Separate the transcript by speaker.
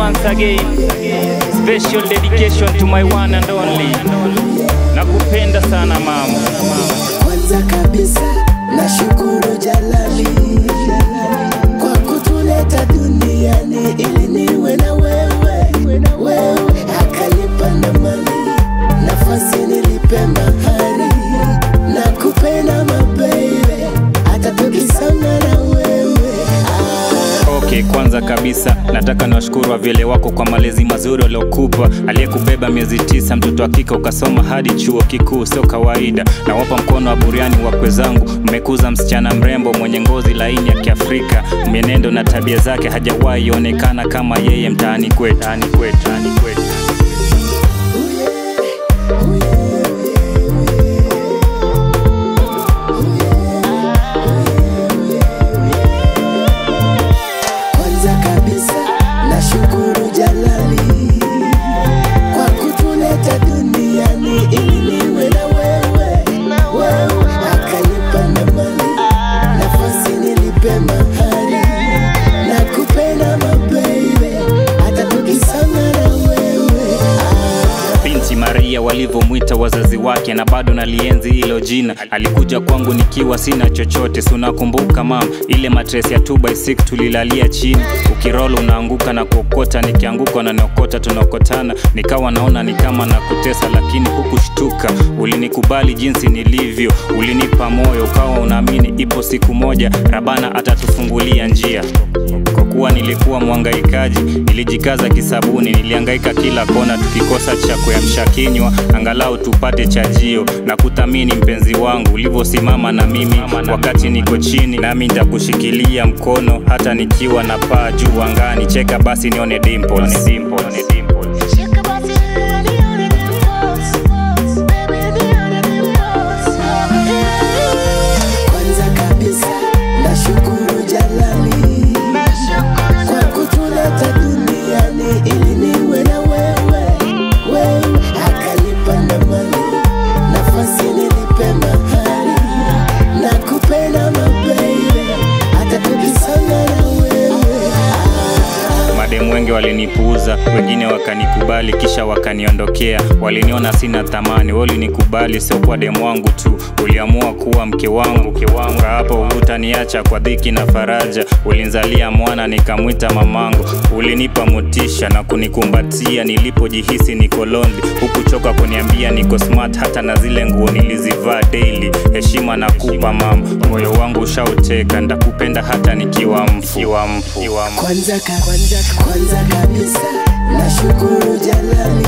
Speaker 1: once again. Special dedication to my one and only. Nakupenda sana mama.
Speaker 2: Kwanza kabisa nashukuru Jalali kwa kutuleta duniani ili niwe na wewe, wewe akanipa na mali nafasi nilipe mahari na kupenda mabebe hata tukisama na wewe ah.
Speaker 1: Okay, kwanza kabisa nataka niwashukuru wavyele wako kwa malezi mazuri waliokupa, aliyekubeba miezi tisa, mtoto wa kike ukasoma hadi chuo kikuu, sio kawaida. Nawapa mkono wa buriani wakwe zangu, mmekuza msichana mrembo mwenye ngozi laini ya Kiafrika, mienendo na tabia zake hajawahi onekana kama yeye mtaani kwetu, mtaani kwetu, mtaani kwetu.
Speaker 2: Kwanza kabisa nashukuru Jalali kwa kutuleta duniani ili niwe na wewe, wewe akanipa na mali nafasi nilipe mahari na kupenda mabebe hata tukisana na wewe ah.
Speaker 1: binti Maria walivyomwita wazazi wake, na bado nalienzi hilo jina. Alikuja kwangu nikiwa sina chochote, si unakumbuka mam, ile matres ya 2x6 tulilalia chini, ukirol unaanguka na kuokota, nikianguka na niokota, tunaokotana, nikawa naona ni kama na kutesa, lakini hukushtuka. Ulinikubali jinsi nilivyo, ulinipa moyo, ukawa unaamini ipo siku moja Rabana atatufungulia njia kwa kuwa nilikuwa mwangaikaji, nilijikaza kisabuni, nilihangaika kila kona, tukikosa cha kuyamsha kinywa, angalau tupate chajio na kuthamini mpenzi wangu ulivyosimama na mimi wakati niko chini, nami nitakushikilia mkono hata nikiwa na paa juu angani. Cheka basi nione dimples. Dimples. Dimples.
Speaker 3: Shaka basi nione dimples, baby nione dimples.
Speaker 2: Kwanza kabisa nashukuru Jalali kwa kutuleta duniani ili niwe na wewe, wewe akanipa na mali nafasi nilipe mahari na kupenda mabebe hata tukisana na wewe ah.
Speaker 1: Mademu wengi walinipuuza, wengine wakanikubali kisha wakaniondokea. Waliniona sina thamani, wewe ulinikubali, sio kwa demu wangu tu, uliamua kuwa mke wangu. Mke wangu hapo hutaniacha kwa dhiki na faraja. Ulinzalia mwana nikamwita mamangu, ulinipa motisha na kunikumbatia nilipojihisi niko lonely. Hukuchoka kuniambia niko smart, hata na zile nguo nilizivaa daily. Heshima nakupa mama, moyo wangu ushauteka, ndakupenda hata nikiwa mfu. Nikiwa mfu. Nikiwa mfu.
Speaker 2: Kwanza, ka, kwanza, kwanza kabisa nashukuru Jalali